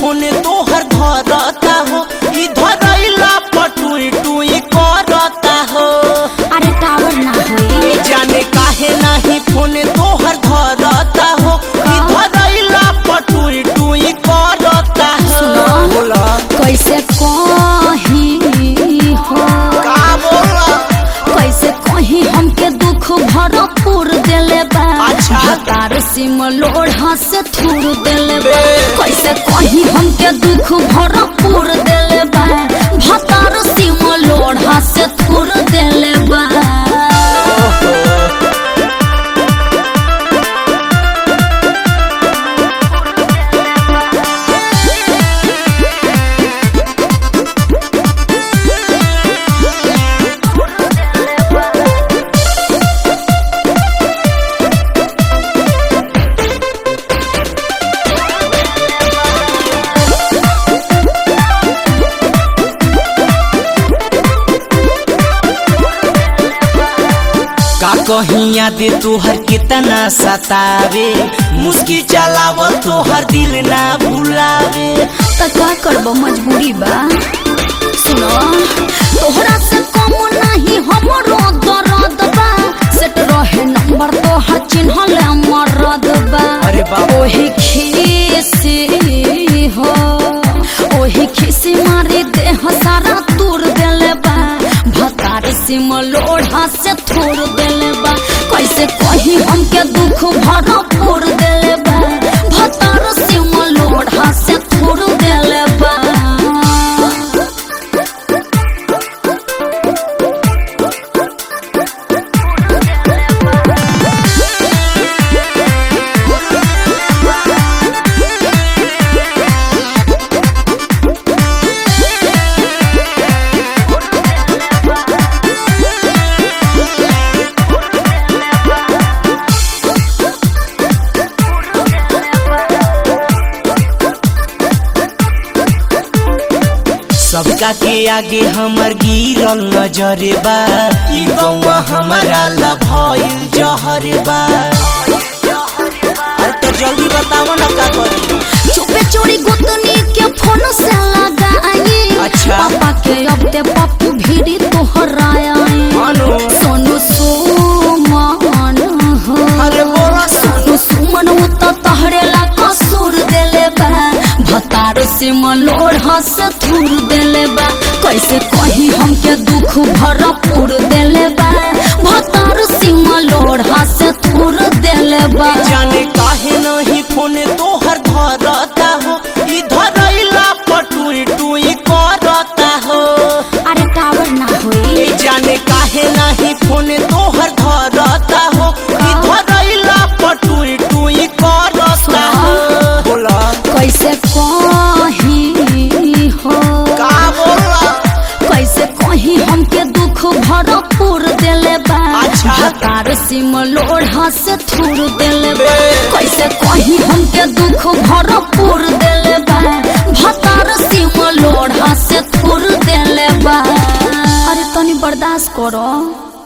Phone तोहर धरता हो ई धरैला पटुई टुई करता हो अरे टावर ना होई जाने काहे नाही फोन तोहर धरता हो ई धरैला पटुई टुई करता हो सुनो। बोला कैसे कही हो का बोला कैसे कही हमके दुख भरपूर देले बा अच्छा। हतार सिम लोढ़ा से थूर देले बा बे। कैसे कही हमके दुख भरपूर देले बा हतार सिम लोढ़ा से थूर देले बा का कहीं याद तोहर कितना सतावे मुस्की चलाव तोहर दिल ना भुलावे त का करब मजबूरी बा सुनो तोहरा से कम नहीं हमरो दर्द बा सेट रहे नंबर तोहर चिन्हल मरद बा अरे बाप। ओही खीसी हो ओही खीसी मारी देह सारा तूर देले बा भतार सिम लोढ़ा से थोड़ देले बा कैसे कही हमके दुख भरपूर देले बा भतार सिम लोढ़ा से थोड़ देले बा सबका के आगे हमर गिरल नजरे बा ई गौवा हमारा ला भइल जहरे बा अरे तो जल्दी बताओ ना का करी चुपे चोरी गुतनी के फोन से लगाई अच्छा। पापा के अब ते पप्पू भीड़ी तोहराया मानो सोनू सुमन हो अरे बोला सोनू सुमन वो तो तहरे ला कसूर देले बा भतार से मलोढ़ा से थूर देले बा कैसे कही हमके दुख भरपूर देले बा भतार से मलोढ़ा से थूर देले बा जाने काहे नहीं फोन तोहर धरता हो ई धरैला पटुई टुई करता हो अरे टावर ना होई ए जाने काहे नहीं फोन तोहर धरता हो ई धरैला पटुई टुई करता हो बोला कैसे कही हो का बोला कैसे कही हमके दुख भरपूर देले बा अच्छा। हतार सिम लोढ़ा से थूर देले बा बे। कैसे कही हमके दुख भरपूर देले बा भतार सिम लोढ़ा से थूर देले बा अरे तनी बर्दाश्त करो